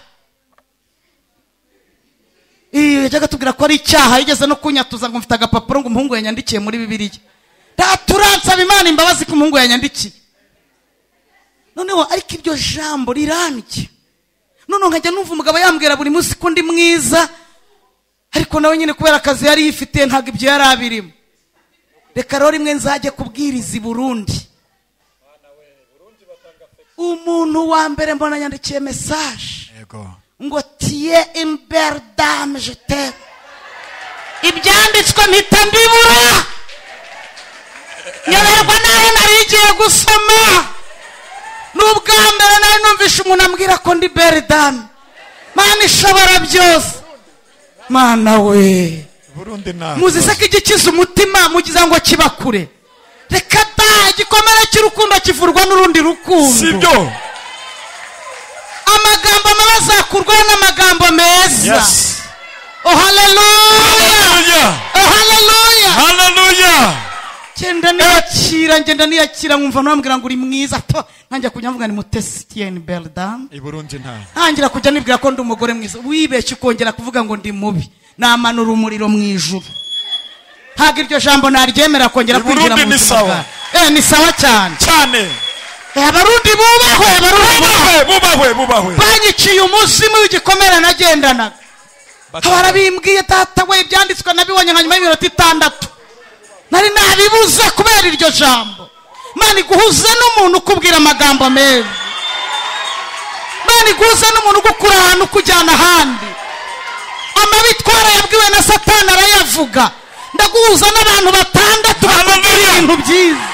iyo yajyaga atubwira ko ari icyaha yigeze no kunyatuza ngo mfite agapapuro ngo umuhungu yanyandikiye muri bibiliya ndaturansaba imana imbabazi ko umuhungu yanyandikiye noneho ariko iryo jambo rirambye noneho nkajya numva umugabo yambwira buri munsi ko ndi mwiza ariko nawe nyine kubera akazi yari yifitiye ntabwo ibyo yari abirimo reka rero rimwe nzajye kubwiriza i burundi umuntu wa mbere mbona yandikiye mesaje yego ngo tiye imbere dame jete ibyanditswe mpita mbibura nyoberwa n'aho nari igiye gusoma n'ubwa mbere nari numvishe umuntu ambwira ko ndi bere dame mana ishobora byose mana we burundi nta muzi se ko igikiza umutima mugira ngo kiba kure reka da igikomere cy'urukundo kivurwa n'urundi rukundo si byo amagambo mabi azakurwaho n'amagambo meza yes oh haleluya haleluya oh haleluya haleluya genda niyakira ngenda niyakira nkumva nabambwira ngo uri mwiza to ntangira kujya mvuga ni mutesi tiyeni beridani i burundi nta ntangira kujya nibwira ko ndi umugore mwiza wibeshye ukongera kuvuga ngo ndi mubi namanura umuriro mu ijuru ntabwo iryo jambo naryemera kongera I Burundi kwinjira mu ni buzima sawa. bwawe Eh, ni sawa cyane cyane Eh, abarundi bubahwe abarundi bubahwe bubahwe bubahwe bubahwe banyiciye umuzimu w'igikomere nagendanaga abara bimbwiye data we ibyanditswe nabibonye nka nyuma y'iminota itandatu nari nabibuze kubera iryo jambo mani guhuze n'umuntu ukubwira amagambo meza mani guhuze n'umuntu ugukura ahantu ukujyana ahandi amabitwara yabwiwe na satani arayavuga ndaguhuza n'abantu batandatu bakubwira Hallelujah. ibintu byiza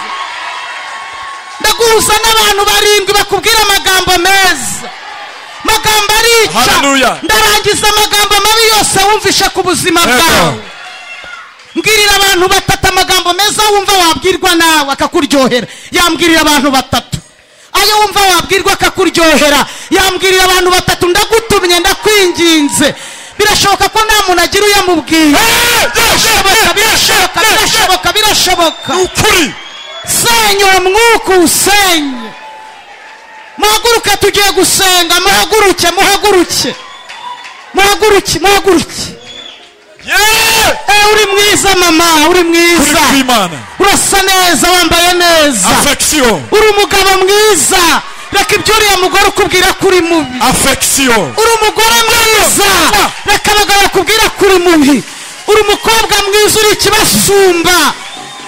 ndaguhuza n'abantu barindwi bakubwira amagambo meza amagambo arica Hallelujah. ndarangiza amagambo mabi yose wumvisha ku buzima Yego. bwawe mbwirira abantu batatu amagambo meza wumva wabwirwa nawe akakuryohera yambwirira abantu batatu ayo wumva wabwirwa akakuryohera yambwirira abantu batatu ndagutumye ndakwinginze birashoboka ko nta muntu agira uyo amubwiye birashoboka birashoboka birashoboka birashoboka ukuri senyura mwuka usenye muhaguruke tugiye gusenga muhaguruke muhaguruke muhaguruke muhaguruke yeee Eh, uri mwiza mama uri kuri mwiza kw'imana urasa neza wambaye neza afekisiyo uri umugabo mwiza reka ibyo uriya mugore ukubwira ko uri mubi afekisiyo uri umugore mwiza reka abagabo bakubwira ko uri mubi uri umukobwa mwiza uri ikibasumba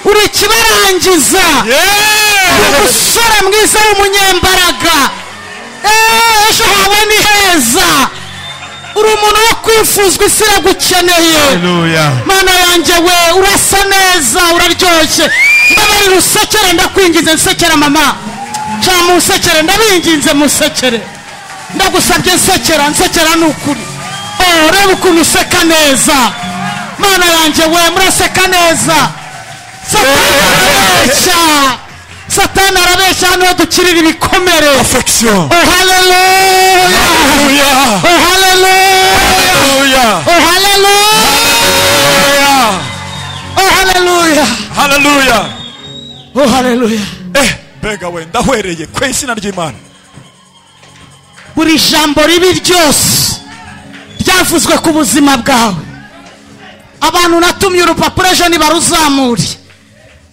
uri ikibarangiza uri yeee umusore mwiza w'umunyembaraga Eh, ejo hawe ni heza uri umuntu wo kwifuzwa isi iragukeneye haleluya mana yanjye we urasa neza uraryoshye mbabarira usekere ndakwingize nsekere mama ca musekere ndabinginze musekere ndagusabye nsekera nsekera ni ukuri Oh, reba ukuntu useka neza mana yanjye we muraseka neza satani arabeshya satani arabeshya hano iyo dukirira ibikomere afekisiyo Oh, haleluya haleluya Oh, haleluya haleluya Oh, haleluya Oh, haleluya haleluya Oh, haleluya eh mbega we ndahwereye ku izina ry'imana buri jambo ribi ryose ryavuzwe ku buzima bwawe abantu natumye urupapuro ejo nibaruzamure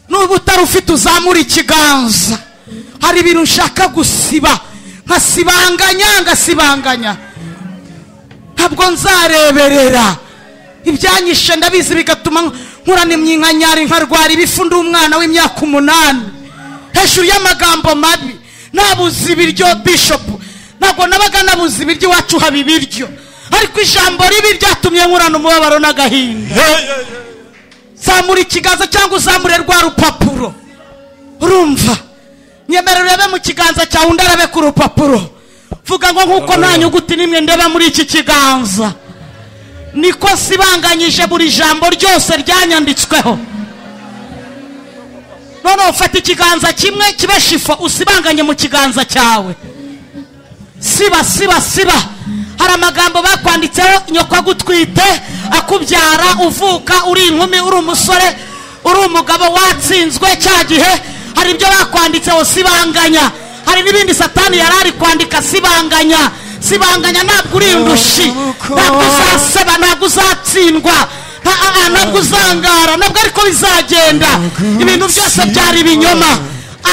n'ubu utari ufite uzamura ikiganza hari ibintu nshaka gusiba nkasibanganya ngasibanganya ntabwo nzareberera ibyanyishe ndabizi bigatuma nkurana imyinkanyari nkarwara ibifu ndi umwana w'imyaka umunani hejuru y'amagambo mabi nabuze ibiryo bishopu ntabwo nabaga nabuze ibiryo iwacu haba ibiryo ariko ijambo ribi ryatumye nkurana umubabaro n'agahinda zamura ikiganza cyangwa uzamure rwa rupapuro urumva nyemera urebe mu kiganza cyawe undi arabe ku rupapuro vuga ngo nk'uko nta nyuguti n'imwe ndeba muri iki kiganza niko sibanganyije buri jambo ryose ryanyanditsweho noneho ufata ikiganza kimwe kibe shifa usibanganye mu kiganza cyawe siba siba siba hari amagambo bakwanditseho nyoko agutwite akubyara uvuka uri inkumi uri umusore uri umugabo watsinzwe cya gihe hari ibyo bakwanditseho sibanganya hari n'ibindi satani yari ari kwandika sibanganya sibanganya ntabwo uri indushi ntabwo uzaseba ntabwo uzatsindwa nta- ah, ah, ntabwo uzangara ntabwo ariko bizagenda ibintu byose byari ibinyoma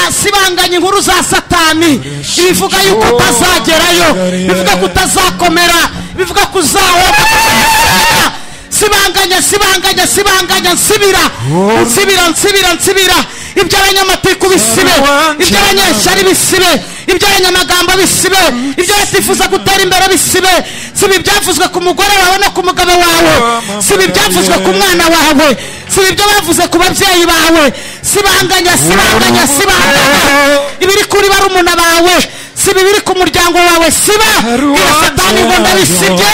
asibanganya inkuru za satani ibivuga yuko utazagerayo bivuga ko utazakomera bivuga ko uzahomba sibanganya sibanganya sibanganya nsibira nsibira nsibira nsibira ibyo abanyamatiku bisibe ibyo abanyeshyari bisibe ibyo abanyamagambo bisibe ibyo batifuza gutera imbere bisibe siba ibyavuzwe ku mugore wawe no ku mugabo wawe siba ibyavuzwe ku mwana wawe siba ibyo bavuze ku babyeyi bawe sibanganya sibanganya sibanganya ibiri kuri barumuna bawe siba ibiri ku muryango wawe siba iya satani ngo ndabisibye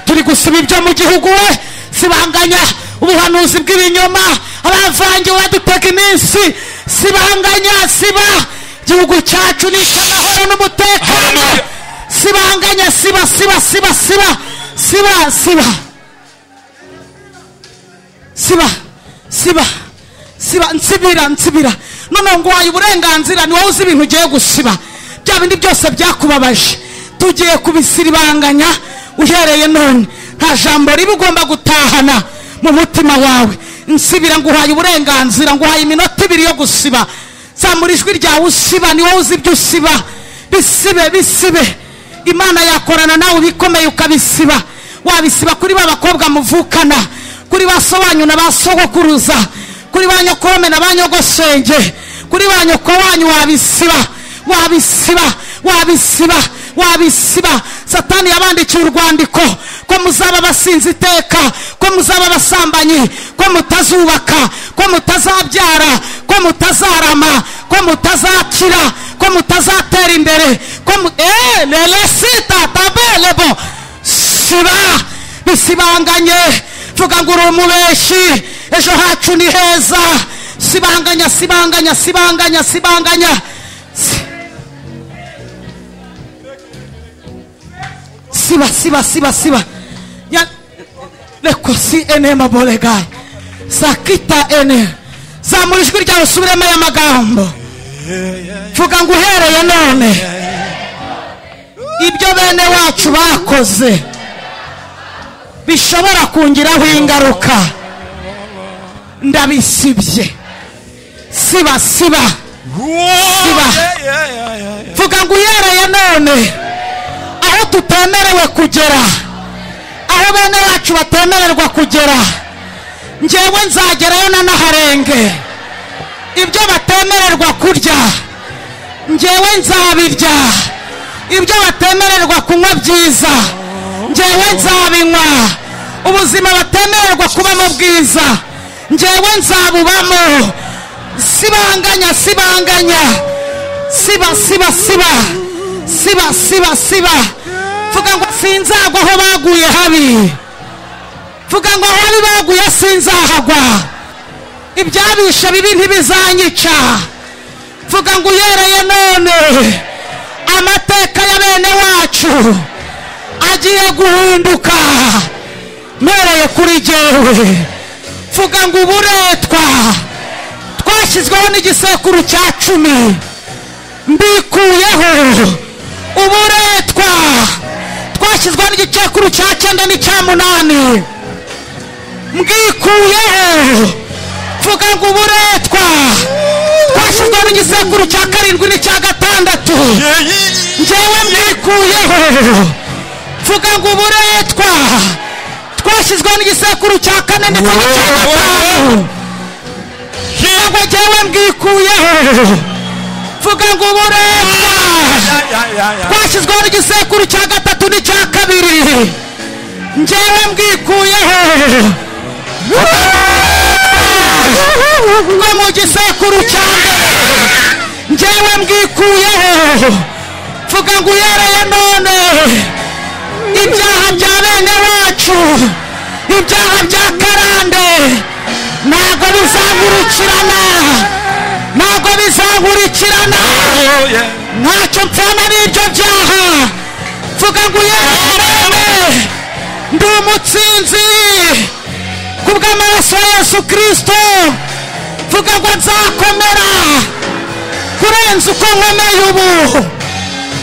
turi gusiba ibyo mu gihugu we sibanganya ubuhanuzi bw'ibinyoma abavangiwe badutega iminsi sibanganya siba igihugu cyacu ni icy'amahoro n'umutekano sibanganya siba siba siba siba siba siba siba siba siba nsibira nsibira noneho ngo waye uburenganzira ni wowe uzi ibintu ugiye gusiba bya bindi byose byakubabaje tugiye kubisiribanganya uhereye none nta jambo riba ugomba gutahana mu mutima wawe nsibira nguhaye uburenganzira nguhaye iminota ibiri yo gusiba zamura ijwi ryawe usiba ni wowe uzi ibyo usiba bisibe bisibe imana yakorana nawe ibikomeye ukabisiba wabisiba kuri ba bakobwa muvukana kuri ba sobanyu na ba sogokuruza kuri ba nyokome na ba nyogosenge kuri ba nyoko wanyu wabisiba wabisiba wabisiba wabisiba satani yabandikiye urwandiko ko muzaba abasinzi iteka ko muzaba abasambanyi ko mutazubaka ko mutazabyara ko mutazarama ko mutazakira ko mutazatera imbere ko mu- Eh, leresita tabelebo siba bisibanganye vuga ngo uri umubeshi ejo hacu ni heza sibanganya sibanganya sibanganya sibanganya siba siba siba siba Ya- lekosi enema bolegaye sakita ene zamura ijwi ryawe usubiremo aya magambo vuga ngo uhereye none ibyo bene wacu bakoze bishobora kungiraho ingaruka ndabisibye siba siba Siba. vuga ngo uhereye none aho tutemerewe kugera aho bene bacu batemererwa kugera ngewe nzagerayo nanaharenge ibyo batemererwa kurya ngewe nzabirya ibyo batemererwa kunywa byiza ngewe nzabinywa ubuzima batemererwa kubamo bwiza ngewe nzabubamo sibanganya sibanganya siba siba siba siba siba siba vuga ngo sinzagwa aho baguye habi vuga ngo habi baguye sinzahagwa ibyabishe bibi ntibizanyica vuga ngo uhereye none amateka ya bene wacu agiye guhinduka mpereye kuri jyewe vuga ngo uburetwa twashyizweho n'igisekuru cya cumi mbikuyeho uburetwa twashyizweho n'igicekuru cya cyenda n'icya munani mbwikuyeho vuga ngo uburetwa twashyizweho n'igisekuru cya karindwi n'icya gatandatu njyewe mbikuyeho vuga ngo uburetwa twashyizweho n'igisekuru cya kane ndetse n'icya gatanu ntabwo njyewe mbwikuyeho vuga ngo uburetwa twashyizweho n'igisekuru cya gatatu n'icya kabiri njyewe mbwikuyeho ngo mu gisekuru cya mbere njyewe mbwikuyeho vuga ngo uhereye none ibyaha bya bene wacu ibyaha bya karande ntabwo bizankurikirana ntabwo bizankurikirana ntacyo mpfana n'ibyo byaha vuga ngo uyarebe ndi umutsinzi ku bw'amaraso ya yesu kirisito vuga ngo nzakomera kurenza uko nkomeye ubu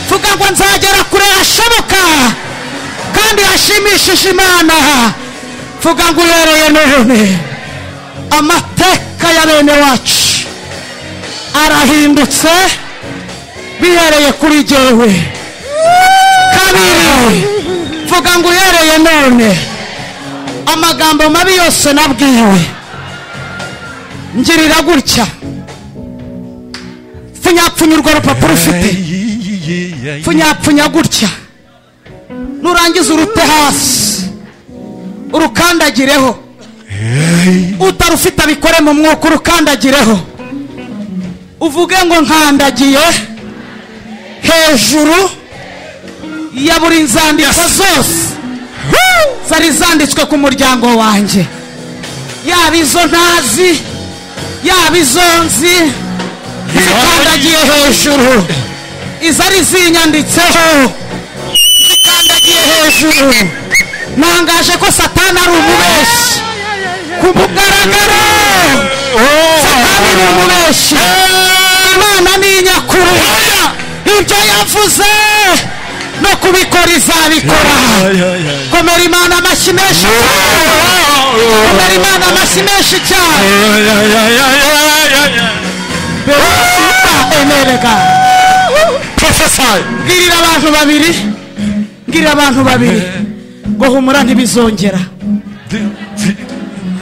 vuga ngo nzagera kure hashoboka kandi hashimishije imana vuga ngo uhereye none amateka ya bene wacu arahindutse bihereye kuri jyewe kabiri vuga ngo uhereye none amagambo mabi yose nabwiwe ngirira gutya pfunyapfunya urwo rupapuro ufite pfunyapfunya gutya nurangiza urute hasi urukandagireho utarufite abikore mu mwuka urukandagireho uvuge ngo nkandagiye hejuru ya buri nzandiko zose zari zanditswe ku muryango wanjye yaba izo ntazi yaba izo nzi zikandagiye hejuru izari zinyanditseho zikandagiye hejuru nangaje ko satani ari umubeshi ku mugaragaro satani ni umubeshi imana ni inyakuru ibyo yavuze no kubikora izabikora komera imana amashyi menshi cyane komera imana amashyi menshi cyane Beruta emereka Prophesy. mbwirira abantu babiri mbwirira abantu babiri ngo humura ntibizongera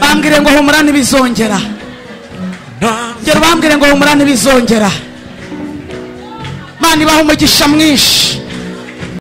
bambwire ngo humura ntibizongera ngero bambwire ngo humura ntibizongera mana ibaha umugisha mwinshi